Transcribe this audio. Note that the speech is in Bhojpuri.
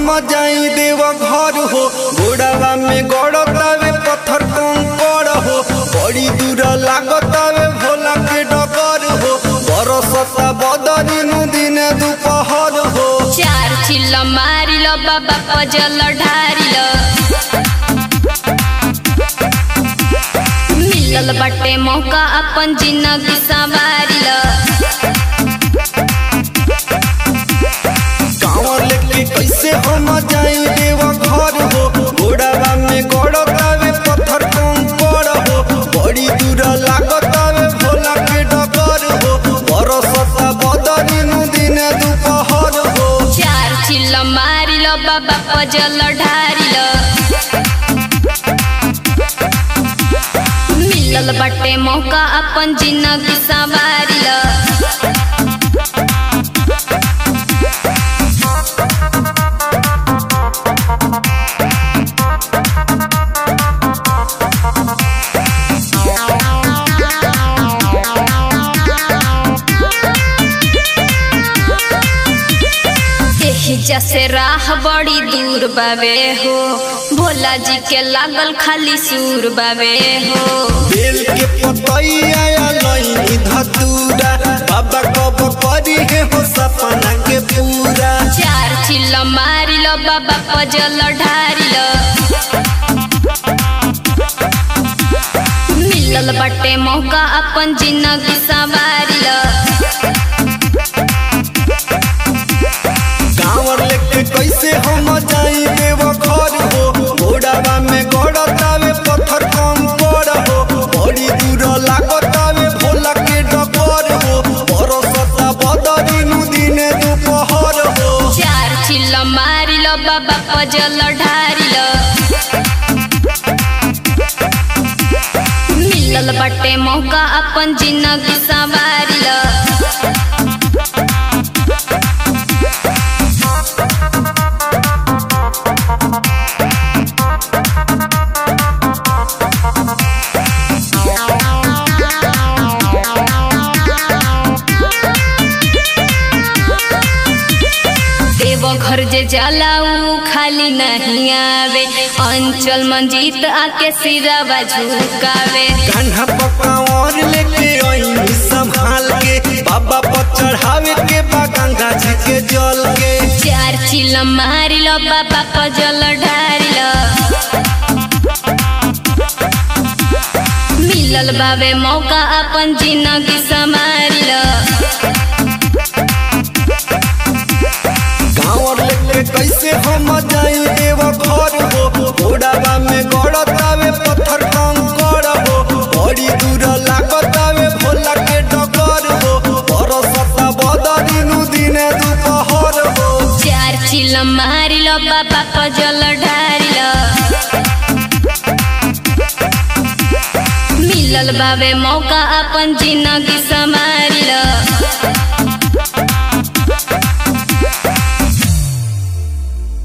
हम जाई देव घर हो गोड़ावा में गड़तावे पत्थर कंकड़ हो बड़ी दूर लागतावे भोला के डगर हो बरसता बदरिनु दिन दुपहर हो चार चिल्ल मारिल बाबा पजल ढारिल मिलल बाटे मौका अपन जिंदगी संवारिल गाँव लेके कैसे हम जाई देव घर हो गोड़ावा में गड़तावे पत्थर कंकड़ हो बड़ी दूर लागतावे भोला के डगर हो बरसता बदरिनु दिन दुपहर हो चार चिल्ल मारिल बाबा पजल ढारिल मिलल बाटे मौका अपन जिंदगी संवारिल एही जैसे राह बड़ी दूर बावे हो भोला जी के लागल खाली सूर बावे हो बेल के पतैया लईनी धतूरा बाबा कब करी है हो सपना के पूरा चार चिल्ल मारिल बाबा पजल ढारिल मिलल बाटे मौका अपन जिंदगी संवारिल गाँव लेके कैसे हम जाई देव घर हो घोड़ावा में गड़तावे पत्थर कम पड़ हो बड़ी दूर लागतावे भोला के डगर हो बरसता बदरिनु दिन दुपहर हो चार चिल्ल मारिल बाबा पजल ढारिल मिलल बाटे मौका अपन जिंदगी संवारिल देव घर जे जाला ऊ खाली नहीं आवे अंचल मंजीत आके सिरावा झुकावे कान्हा पकावर लेके आई संभाल के बाबा पर चढ़ावे के बा गंगा जी के जल के चार चिल मारिल बाबा पजल ढारिल मिलल बाबे मौका अपन जिंदगी संभारिल गाँव लेके कैसे हम जाई देव घर हो घोड़ावा में गड़तावे पत्थर कंकड़ हो बड़ी दूर लागतावे भोला के डगर हो बरसता बदरिनु दिन दुपहर हो चार चिल मारिल बाबा पजल ढारिल मिलल बाबे मौका अपन जिंदगी संभारिल